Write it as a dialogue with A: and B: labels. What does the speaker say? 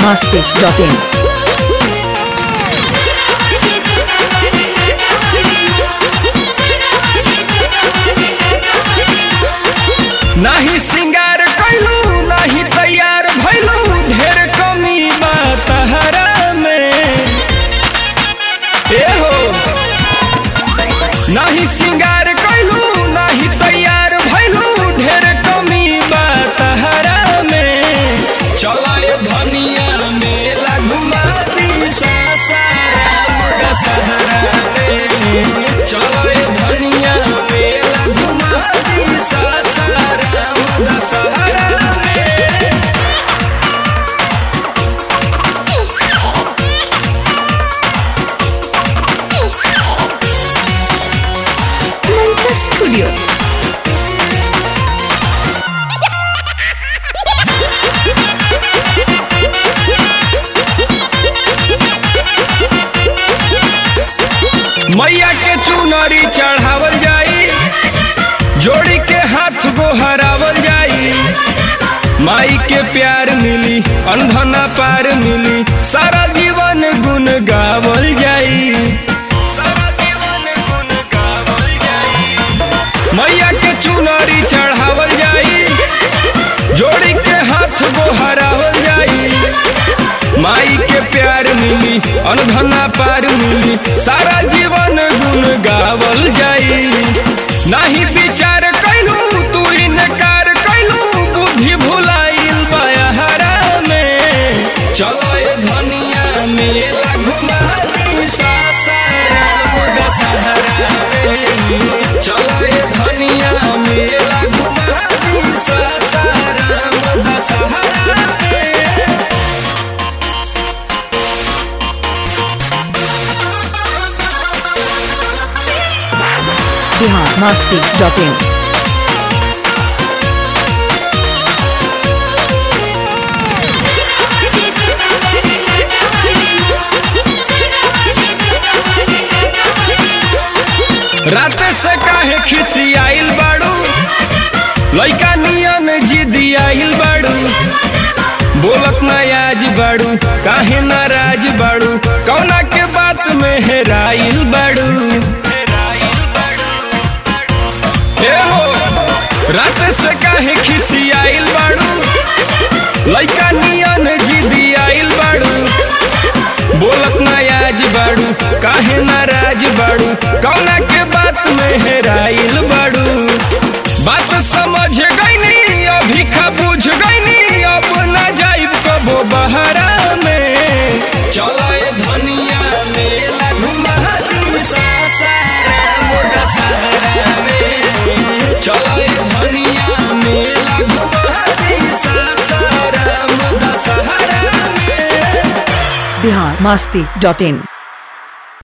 A: biharmasti.in
B: नाही सिंगार कैलू नाही तैयार भैलू ढेर कमी बा तहरा में ए हो नाही सिंगार कैलू नाही तैयार भैलू ढेर कमी बा तहरा में चलाए धनिया मेला घुमाती सासाराम दशहरा में चलाए धनिया मेला घुमाती सासाराम दशहरा में
A: Mantra Studio.
B: मैया के चुनरी चढ़ावल जाई जोड़ी के हाथ गोहरावल जाई माई के प्यार मिली अंधना पार मिली सारा जीवन गुन गावल जाई सारा जीवन गुन गावल जाई मैया के चुनरी चढ़ावल जाई जोड़ी के हाथ गोहरावल जाई माई के प्यार मिली अनधना पार मिली सारा जीवन गुन गावल जाई नाही विचार कैलू तू इनकार कैलू बुद्धि भुलाइल बयहरा में चलो ए धनिया मेला घुमाती सासाराम दशहरा में चलो ए धनिया मेला घुमाती सासाराम दशहरा में
A: biharmasti.in
B: रात से काहे खिसियाइल बाड़ू लइका नियन जिदी आइल बाड़ू बोलत ना आज बाड़ू काहे नाराज बाड़ू कौना के बात में हेराइल बाड़ू ए हो रात से काहे खिसियाइल बाड़ू लइका नियन जिदी आइल बाड़ू बोलत ना आज बाड़ू काहे नाराज बाड़ू कौना के बात में हेराइल बाड़ू बात समझ गईनी अभी खा बुझ गईनी अब ना जाइब कबो बहरा में चलो ए धनिया मेला घुमाती सासाराम दशहरा में चलो ए धनिया मेला घुमाती सासाराम दशहरा में
A: biharmasti.in